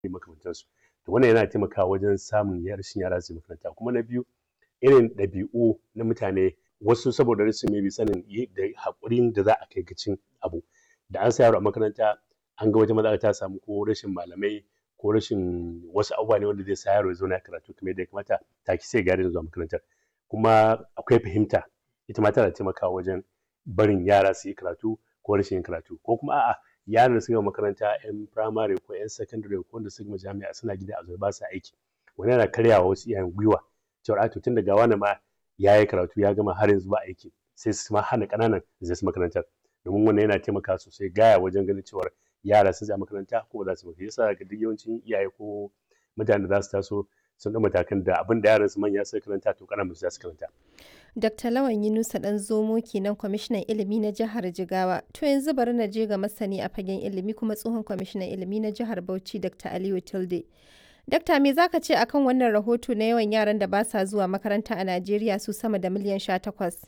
makamantansu to wannan yana taimakawa wajen samun rashin yara su makaranta kuma na biyu irin ɗabi'u na mutane wasu saboda rashin maybe sanin da haƙurin da za a kai ga cin abu da an sa yaro a makaranta an ga wata matsala ta samu ko rashin malamai ko rashin wasu abubuwa ne wanda zai sa yaro ya zauna ya karatu kamar yadda ya kamata take sai ya daina zuwa makarantar kuma akwai fahimta ita ma tana taimakawa wajen barin yara su yi karatu ko rashin yin karatu ko kuma a'a yaran da suka gama makaranta yan firamare ko yan sakandare ko wanda suka gama jami'a suna gida a zaune ba su aiki wani yana karyawa wasu iyayen gwiwa cewa a to tun daga wani ma ya yi karatu ya gama har yanzu ba aiki sai su ma hana ƙananan zai su makarantar domin wannan yana taimakawa sosai gaya wajen ganin cewar yara sun je makaranta ko ba za su makaranta yasa ga duk yawancin iyaye ko mutanen da za su taso sun ɗau matakan da abin da yaran su manya suka karanta to ƙananan su za su karanta. Dr. Lawan Yunusa ɗan zomo kenan kwamishinan ilimi na jihar Jigawa. To yanzu bari na je ga masani a fagen ilimi kuma tsohon kwamishinan ilimi na jihar Bauchi Dr. Aliyu Tilde. Dakta me zaka ce akan wannan rahoto na yawan yaran da ba sa zuwa makaranta a Najeriya su sama da miliyan sha takwas?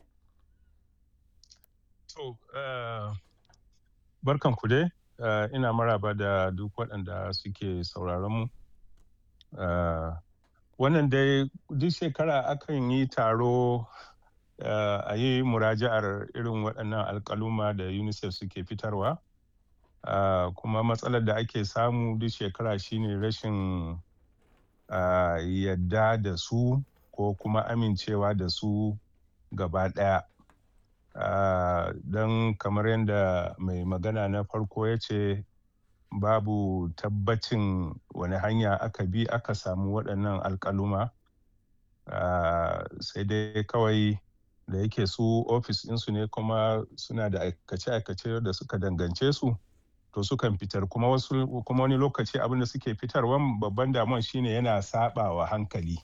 To, barkan ku dai, ina maraba da duk waɗanda suke sauraron mu. Wannan dai duk shekara akan yi taro a yi muraja'ar irin waɗannan alƙaluma da UNICEF suke fitarwa. Kuma matsalar da ake samu duk shekara shine rashin yadda da su ko kuma amincewa da su gaba ɗaya. Don kamar yadda mai magana na farko ya ce babu tabbacin wani hanya aka bi aka samu waɗannan alƙaluma. Sai dai kawai da yake su ofis ɗinsu ne kuma suna da aikace-aikace da suka dangance su to sukan fitar kuma wasu kuma wani lokaci abin da suke fitarwa babban damuwan shine yana saɓawa hankali.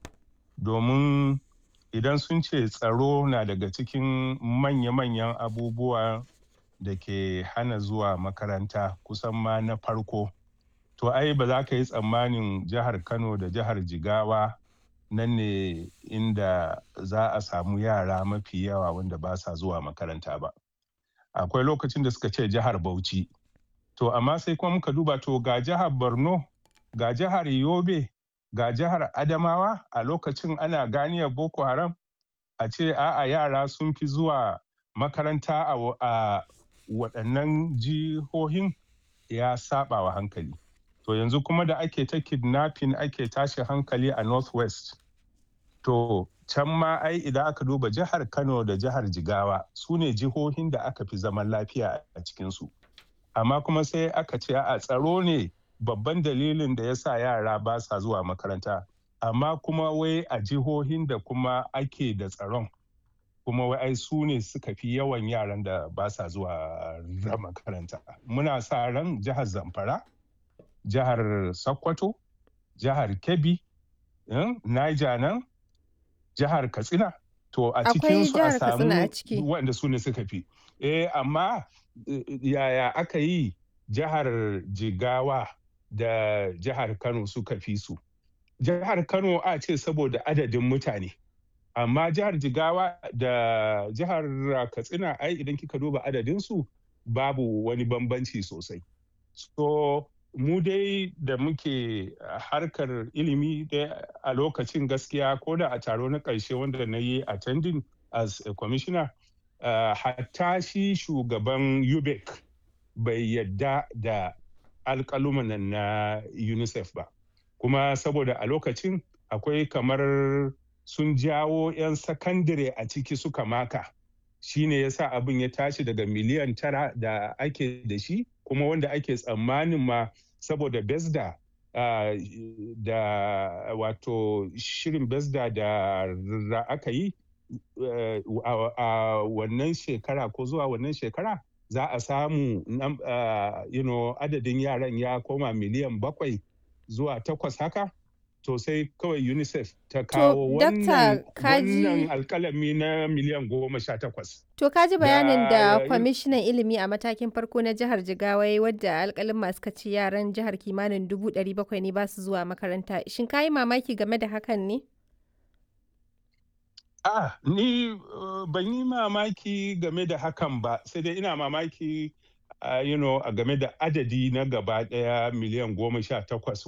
Domin idan sun ce tsaro na daga cikin manya-manyan abubuwa da ke hana zuwa makaranta kusan ma na farko. To ai ba za ka yi tsammanin jihar Kano da jihar Jigawa nan ne inda za a samu yara mafi yawa wanda ba sa zuwa makaranta ba. Akwai lokacin da suka ce jihar Bauchi. To amma sai kuma muka duba to ga jihar Borno, ga jihar Yobe, ga jihar Adamawa a lokacin ana ganiyar Boko Haram a ce a'a yara sun fi zuwa makaranta a waɗannan jihohin ya saba wa hankali. To yanzu kuma da ake ta kidnapping ake tashi hankali a Northwest. To can ma ai idan aka duba jihar Kano da jihar Jigawa su ne jihohin da aka fi zaman lafiya a cikinsu. Amma kuma sai aka ce a tsaro ne babban dalilin da ya sa yara ba sa zuwa makaranta. Amma kuma wai a jihohin da kuma ake da tsaron kuma wai ai su ne suka fi yawan yaran da ba sa zuwa makaranta. Muna sa ran jihar Zamfara, jihar Sokoto, jihar Kebbi, Niger nan, jihar Katsina. To a cikin su a samu wanda su ne suka fi. Eh amma yaya aka yi jihar Jigawa da jihar Kano suka fi su. Jihar Kano a ce saboda adadin mutane. Amma jihar Jigawa da jihar Katsina ai idan kika duba adadinsu babu wani bambanci sosai. So mu dai da muke harkar ilimi a lokacin gaskiya ko da a taro na ƙarshe wanda na yi attending as a commissioner uh, hatta shi shugaban UBEC bai yadda da alƙaluman na UNICEF ba. Kuma saboda a lokacin akwai kamar sun jawo 'yan sakandare a ciki suka maka. Shi ne ya sa abin ya tashi daga miliyan tara da ake da shi kuma wanda ake tsammanin ma saboda besda uh, da wato shirin besda da aka yi uh, a wannan shekara ko zuwa wannan shekara za a samu uh, you know, adadin yaran ya koma miliyan bakwai zuwa takwas haka to sai kawai unicef ta kawo wannan alkalami na miliyan goma sha takwas to kaji bayanin da kwamishinan ilimi a matakin farko na jihar jigawa wadda alkalin masu kaci yaran jihar kimanin dubu ɗari bakwai ne ba su zuwa makaranta shin ka yi mamaki game da hakan ne ah ni uh, ban yi mamaki game da hakan ba sai dai ina mamaki uh, you know, a game da adadi na gaba ɗaya miliyan goma sha takwas